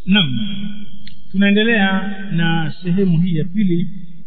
Naam. Tunaendelea na sehemu hii ya pili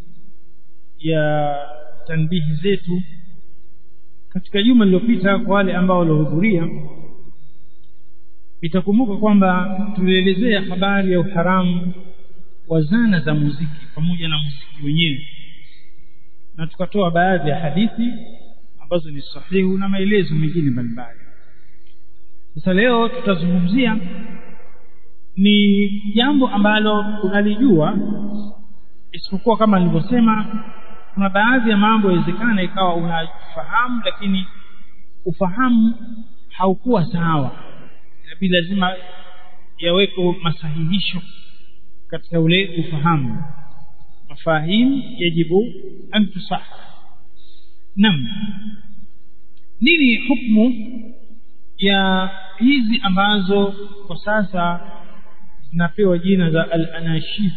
ya tanbihi zetu katika juma lililopita kwa wale ambao waliohudhuria itakumbuka kwamba tulielezea habari ya uharamu wa zana za muziki pamoja na muziki wenyewe na tukatoa baadhi ya hadithi ambazo ni sahihu na maelezo mengine mbalimbali sasa leo tutazungumzia ni jambo ambalo unalijua isipokuwa kama nilivyosema kuna baadhi ya mambo yawezekana ikawa unafahamu lakini ufahamu haukuwa sawa inabidi lazima yaweko masahihisho katika ule ufahamu mafahim yajibu an tusah nam nini hukmu ya hizi ambazo kwa sasa zinapewa jina za al-anashid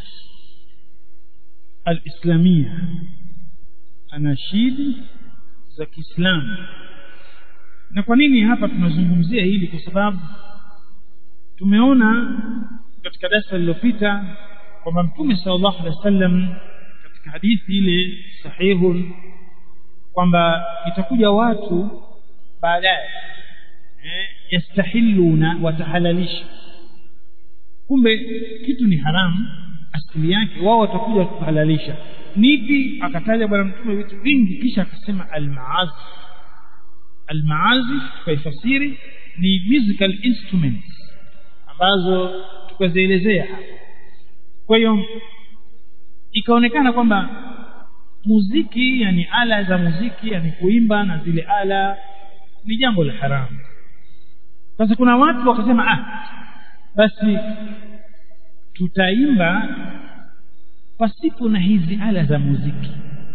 al-islamia anashid za Kiislamu na kwa nini hapa tunazungumzia hili kwa sababu tumeona katika darasa lililopita kwamba mtume sallallahu alaihi wasallam katika hadithi ile sahihu kwamba itakuja watu baadaye eh, yastahilluna watahalalisha kumbe kitu ni haramu asili yake wao watakuja kuhalalisha nipi akataja bwana mtume vitu vingi kisha akasema almaazi almaazi tukaifasiri ni musical instruments ambazo tukazielezea hapa kwa hiyo ikaonekana kwamba muziki yani ala za muziki yani kuimba na zile ala ni jambo la haramu sasa kuna watu wakasema ah basi tutaimba pasipo na hizi ala za muziki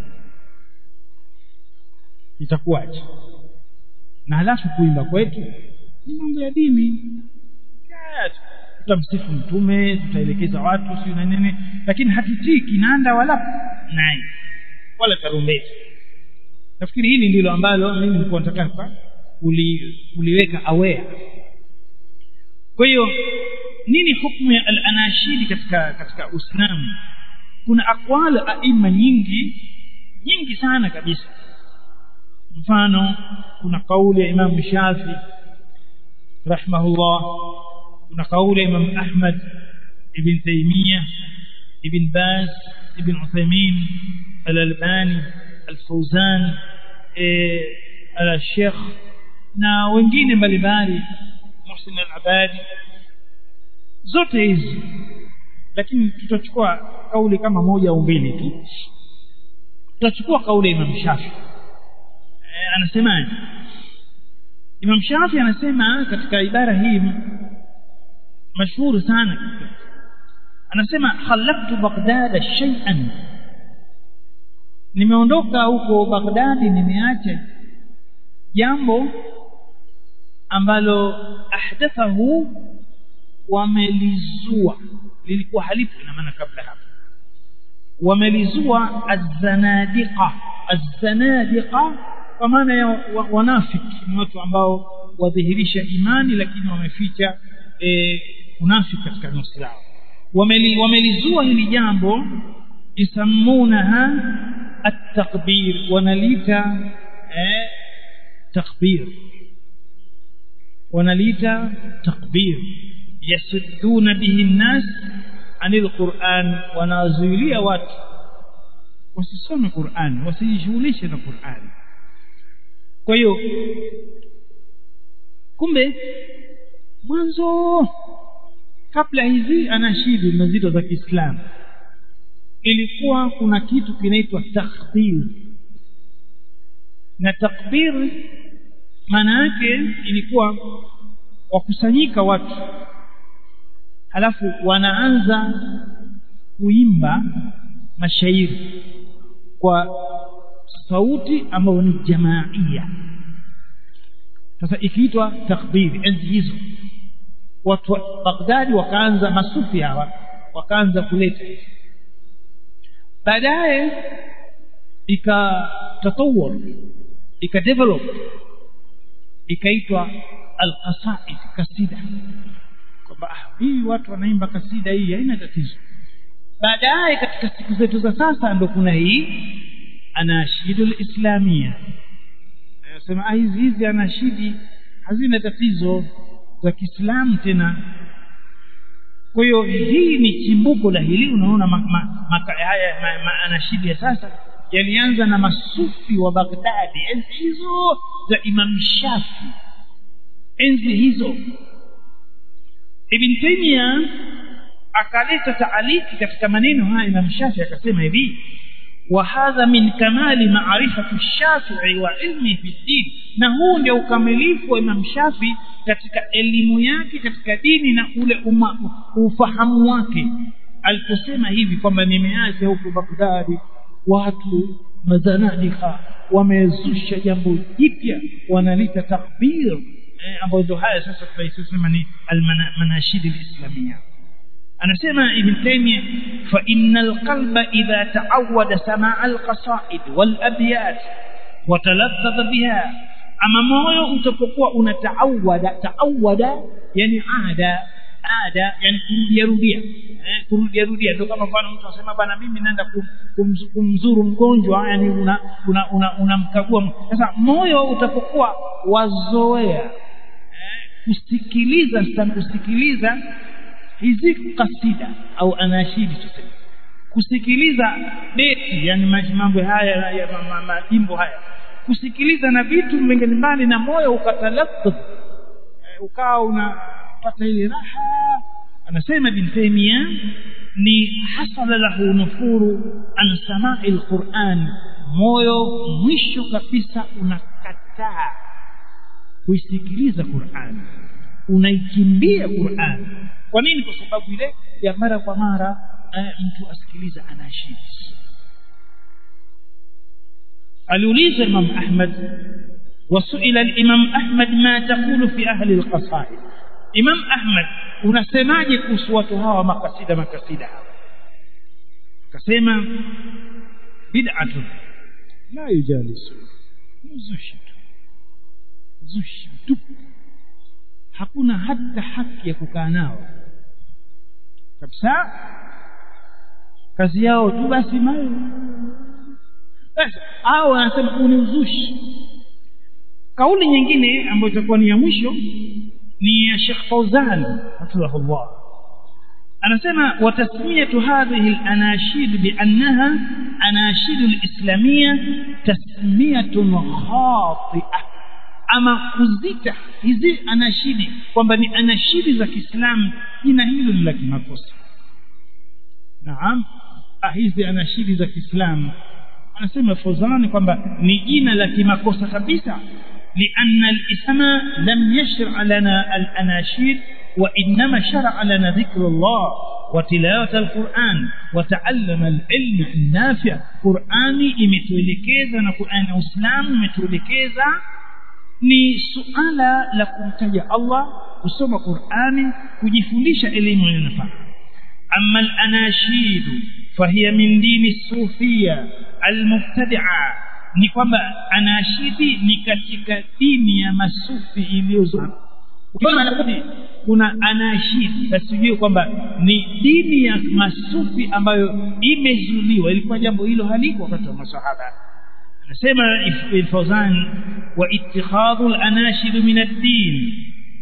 itakuwaje na halafu kuimba kwetu ni mambo ya dini tutamsifu mtume tutaelekeza watu sio na nini lakini hatutii kinanda wala nai wala tarumbeti nafikiri hili ndilo ambalo mimi nilikuwa nataka uli, uliweka aware kwa hiyo nini hukumu ya al-anashidi katika katika Uislamu kuna aqwal aima nyingi nyingi sana kabisa mfano kuna kauli ya Imam Shafi rahimahullah kuna kauli ya Imam Ahmad ibn Taymiyyah ibn Baz ibn Uthaymeen al-Albani al-Fawzan al-Sheikh na wengine mbalimbali Muhsin al-Abadi zote hizi lakini tutachukua kauli kama moja au mbili tu tutachukua kauli ya Imam Shafi e, anasemaje Imam Shafi anasema katika ibara hii mashuhuri sana anasema khalaqtu Baghdad shay'an nimeondoka huko Baghdadi nimeacha jambo ambalo ahdathahu wamelizua lilikuwa halipo ina maana kabla hapo wamelizua az-zanadiqa az-zanadiqa kwa maana ya wanafiki ni watu ambao wadhihirisha imani lakini wameficha e, unafiki katika nafsi yao Wameli, wamelizua hili jambo isamunaha at-takbir wanalita eh, takbir wanalita takbir yasudduna bihi nnas anil Qur'an wanazuilia watu wasisome Qur'an wasijishughulishe na Qur'an kwa hiyo kumbe mwanzo kabla hizi anashidi mazito za Kiislamu ilikuwa kuna kitu kinaitwa takbir na takbir maana yake ilikuwa wakusanyika watu halafu wanaanza kuimba mashairi kwa sauti ambayo ni jamaia sasa ikiitwa takbiri enzi hizo watu wa Baghdadi wakaanza masufi hawa wakaanza kuleta baadaye ikatatawar ikadevelop ikaitwa alqasaid kasida hii watu wanaimba kasida hii haina tatizo baadaye katika siku zetu za sasa ndo kuna hii anashidu lislamia anasema hizi hizi anashidi hazina tatizo za kiislamu tena kwa hiyo hii ni chimbuko la hili unaona ma, ma, ma, haya ma, ma, anashidi ya sasa yalianza na masufi wa baghdadi enzi hizo za imam shafi enzi hizo ibn taimia akaleta taaliki katika maneno haya imam shafi akasema hivi وهذا من كمال معرفة الشافعي وعلمه في الدين na huu ndio ukamilifu wa Imam Shafi katika elimu yake katika dini na ule uma, ufahamu wake aliposema hivi kwamba nimeacha huko Baghdadi watu mazanadika wamezusha jambo jipya wanalita takbir eh, ambayo ndio haya sasa tunaisema ni almanashidi alislamia anasema ibn taymiyyah fa innal qalba idha ta'awwada samaa alqasaid wal abyat wa talaffadha biha ama moyo utapokuwa unataawada taawada yani ada ada yani kurudia rudia eh, kurudia rudia ndio kama mfano mtu anasema bana mimi naenda kum, kumzuru mgonjwa yani una unamkagua una, una sasa moyo utapokuwa wazoea eh, kusikiliza kusikiliza hizi kasida au anashidi tuseme kusikiliza beti yani mambo haya ya majimbo haya kusikiliza na vitu mbalimbali na moyo ukatalaffadh ukawa unapata ile raha anasema ibn taymiya ni hasala lahu nufuru an samai alquran moyo mwisho kabisa unakataa kuisikiliza Qur'an unaikimbia Qur'an kwa nini kwa sababu ile ya mara kwa mara eh, mtu asikiliza anashidi aliuliza Imam Ahmad وسئل الإمام أحمد ما تقول في أهل القصائد إمام أحمد unasemaje kuhusu watu hawa makasida makasida hawa akasema bid'atun la yujalisu zushi zushi tu hakuna hata haki ya kukaa nao kabisa kazi yao tu basi mayo basi hao wanasema huu ni uzushi kauli nyingine ambayo itakuwa ni ya mwisho ni ya Sheikh Fauzan hafidhahullah anasema watasmiyatu hadhihi al-anashid biannaha anashid al-islamiyya tasmiyatun khati'ah ama kuzita hizi anashidi kwamba ni anashidi za Kiislamu jina hilo ni la kimakosa naam hizi anashidi za Kiislamu anasema Fauzan kwamba ni jina la kimakosa kabisa لأن الإسلام لم يشرع لنا الأناشيد وإنما شرع لنا ذكر الله وتلاوة القرآن وتعلم العلم النافع قرآني imetuelekeza na Qur'an na Uislamu imetuelekeza ni suala la kumtaja Allah kusoma Qur'ani kujifundisha elimu inayofaa amma al-anashid fahiya min dini sufia al-mubtadi'a ni kwamba anashidi ni katika dini ya masufi iliyozo kuna anashidi basi ujue kwamba ni dini ya masufi ambayo imezuliwa ilikuwa jambo hilo haliko wakati wa masahaba anasema Fawzan wa ittikhadhu al-anashid min ad-din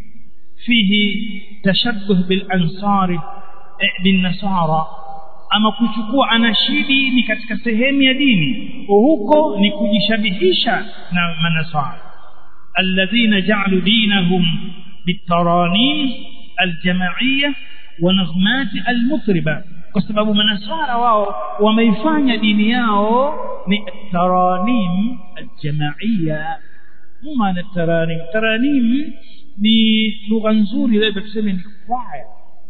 fihi tashabbuh bil ansari bin nasara ama kuchukua anashidi ni katika sehemu ya dini huko ni kujishabihisha na manasara alladhina ja'alu dinahum bitaranim aljama'iyya wa naghmat almutriba kwa sababu manasara wao wameifanya dini yao ni taranim aljama'iyya maana taranim taranim ni lugha nzuri leo tuseme ni kwaya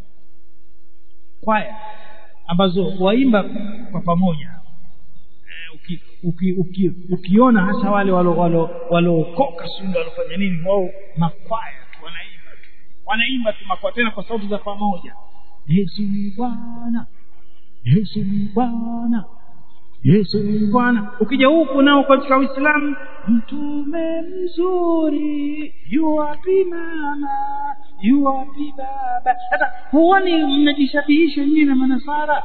kwaya ambazo waimba kwa pamoja uki, uki, uki, ukiona hasa wale walookoka sunda walofanya nini wao makwaya tu wanaimba tu wanaimba tu makwaya tena kwa sauti za pamoja Yesu ni Bwana Yesu ni Bwana Yesu ni Bwana ukija huku nao katika Uislamu mtume mzuri yuwapi mama yuwapi baba sasa huoni mnajishabihisha nyinyi na manasara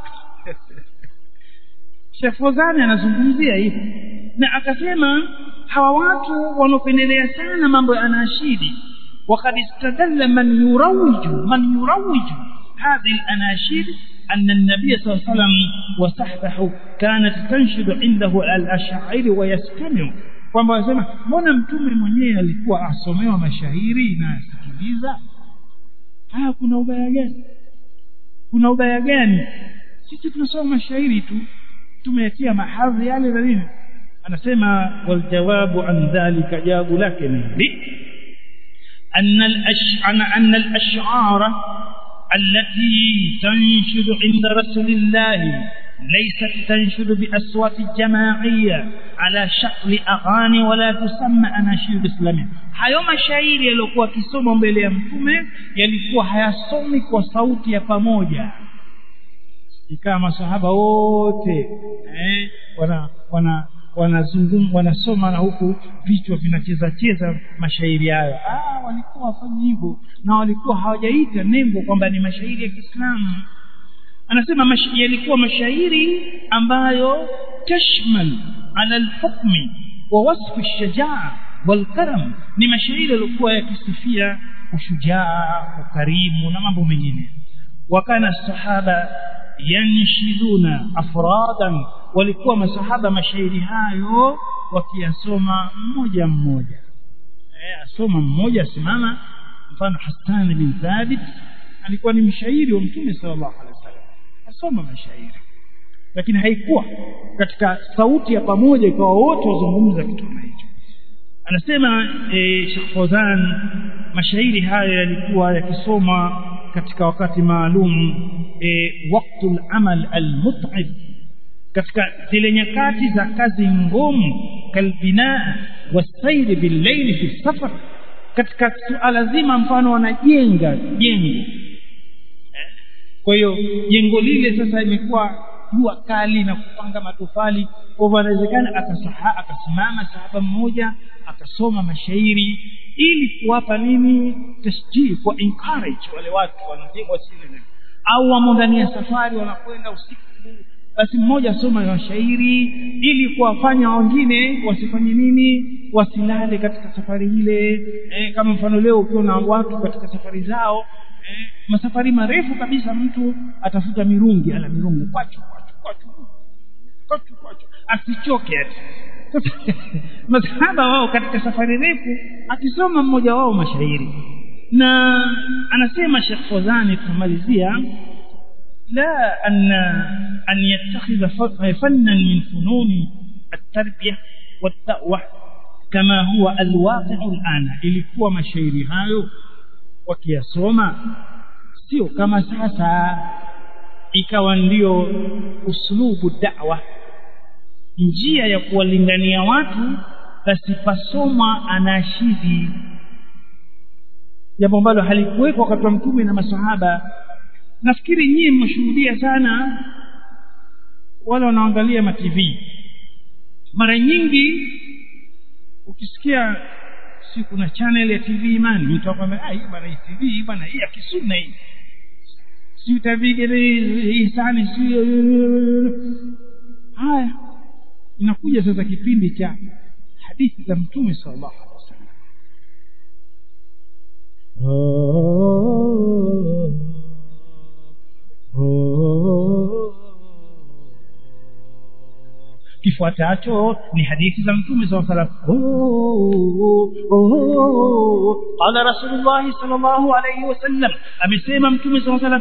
Sheikh Fozani anazungumzia hivi na akasema hawa watu wanaopendelea sana mambo ya anashidi وقد استدل من يروج من يروج هذه الأناشيد أن النبي صلى الله عليه وسلم وصحبه كانت تنشد عنده الأشاعر ويستمع kwamba wasema mbona mtume mwenyewe alikuwa asomewa mashahiri na asikiliza haya kuna ubaya gani kuna ubaya gani sisi tunasoma mashairi tu tumeyatia mahadhi yale na nini anasema waljawabu an dhalika jawabu lake ni hili أن الأش... أن الأشعار التي تنشد عند رسول الله ليست تنشد بأصوات جماعية على شكل أغاني ولا تسمى أناشيد إسلامية hayo mashairi yaliyokuwa kisoma mbele ya mtume yalikuwa hayasomi kwa sauti ya pamoja ikawa masahaba wote eh, wana wana wanazungum wanasoma na huku vichwa vinacheza cheza mashairi hayo ah walikuwa wafanyi hivyo na walikuwa hawajaita nembo kwamba ni mashairi ya Kiislamu anasema mash, yalikuwa mashairi ambayo tashmal ala alhukmi wa wasfi shajaa walkaram ni mashairi yaliokuwa yakisifia ushujaa ukarimu na mambo mengine wakana sahaba yanshiduna afradan walikuwa masahaba mashairi hayo wakiyasoma mmoja mmoja eh asoma mmoja asimama mfano Hassan bin Thabit alikuwa ni mshairi wa Mtume sallallahu alaihi wasallam asoma mashairi lakini haikuwa katika sauti ya pamoja ikawa wote wazungumza kitu kama hicho anasema e, Sheikh Fawzan mashairi hayo yalikuwa yakisoma katika wakati maalum e, waktul amal almut'ib katika zile nyakati za kazi ngumu kalbinaa wasairi billaili fi safar katika suala zima mfano wanajenga jengo kwa hiyo jengo lile sasa imekuwa jua kali na kupanga matofali kwa hivyo anawezekana akasaha akasimama sahaba mmoja akasoma mashairi ili kuwapa nini tasjii kwa encourage wale watu wanajenga wasile au wamo ndani ya safari wanakwenda usiku basi mmoja asoma mashairi ili kuwafanya wengine wasifanye nini wasilale katika safari ile eh, kama mfano leo ukiwa na watu katika safari zao eh, masafari marefu kabisa mtu atafuta mirungi ala mirungu kwachu kwachu kwachu kwachu kwachu asichoke ati sasa masahaba wao katika safari refu akisoma mmoja wao mashairi na anasema Sheikh Fozani tumalizia لا أن أن يتخذ فنا من فنون التربية والدعوة كما هو الواقع الآن ilikuwa mashairi hayo wakiyasoma sio kama sasa ikawa ndio uslubu da'wa njia ya kuwalingania watu basi pasoma anashidi jambo ambalo halikuwekwa wakati wa mtume na masahaba nafikiri nyinyi mmeshuhudia sana wale wanaangalia ma TV mara nyingi ukisikia si kuna channel ya TV imani mtu akwambia ah hii bana hii TV bana hii ya kisunna hii si utavigele hii sani si haya inakuja sasa kipindi cha hadithi za mtume sallallahu alaihi wasallam kifuatacho ni hadithi za mtume saa salam qala rasulullahi sal llahu alaihi wasallam amesema mtume saa salam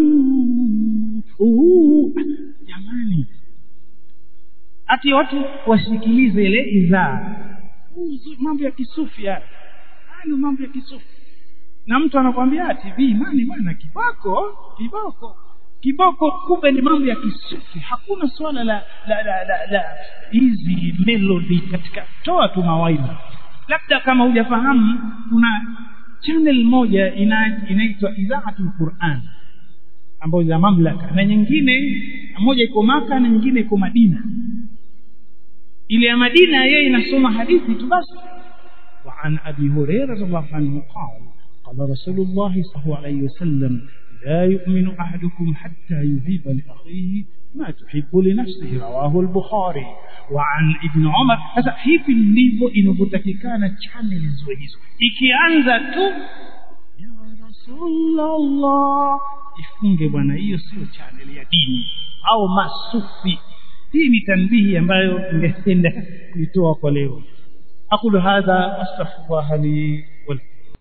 jamani ati watu wasikilize ile idhaa mambo ya kisufi haya hayo mambo ya kisufi na mtu anakwambia tv nani bwana kiboko kiboko kiboko kumbe ni mambo ya kisufi hakuna swala la la la la, la hizi melody katika toa tu mawaidha labda kama hujafahamu kuna channel moja ina, inaitwa idhaatul quran ambayo ya mamlaka na nyingine moja iko maka na nyingine iko madina ile ya madina yeye inasoma hadithi tu basi وعن أبي هريرة رضي الله عنه قال قال رسول الله صلى الله عليه وسلم لا يؤمن أحدكم حتى يحب لأخيه ما تحب لنفسه رواه البخاري وعن ابن عمر sasa hivi ndivyo inavyotakikana channel ziwe hizo ikianza tu ya rasulullah ifunge bwana hiyo sio channel ya dini au masufi hii ni tanbihi ambayo ningependa kuitoa kwa leo aqulu hadha astaghfirullah li wa lakum